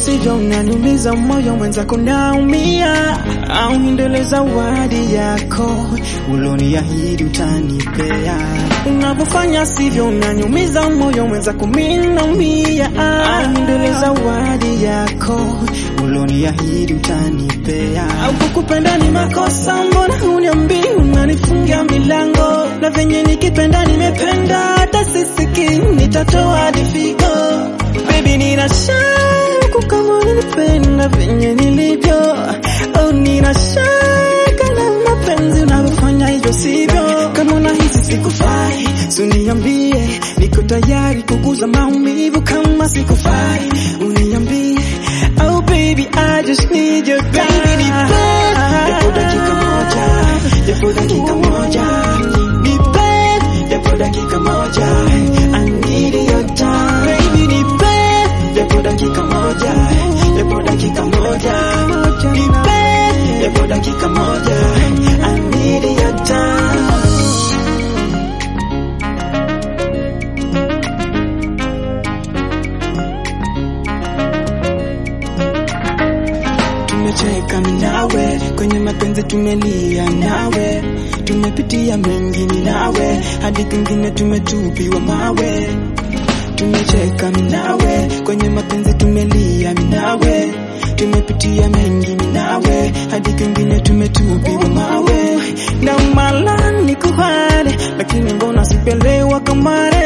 sivyo unaniumiza moyo mwenzako naumia, au ndele zawadi yako uloniahidi utanipea. Unavyofanya sivyo unaniumiza moyo mwenzako mimi naumia, au ndele zawadi yako uloniahidi utanipea. Au kukupenda ni makosa, mbona huniambii unanifungia milango, na venye nikipenda nimependa, hata sisiki nitatoa difigo Baby nina shaka kama unanipenda venye nilivyo, au nina shaka na mapenzi unavyofanya hivyo sivyo. Kama unahisi sikufai, suniambie, niko tayari kuguza maumivu. Kama sikufai, uniambie. Oh baby, I just need your time. Baby, nipe japo dakika moja, japo dakika moja, nipe japo dakika moja. I need your time. Baby, nipe japo dakika moja, japo dakika moja, nipe japo dakika moja. I need your time. Tumecheka mimi nawe kwenye mapenzi, tumelia nawe, tumepitia mengi mimi nawe, hadi kwingine tumetupiwa mawe. Tumecheka mimi nawe kwenye mapenzi, tumelia mimi nawe, tumepitia mengi mimi nawe, hadi kwingine tumetupiwa mawe. Na mala nikuhane, lakini mbona sipelewa kama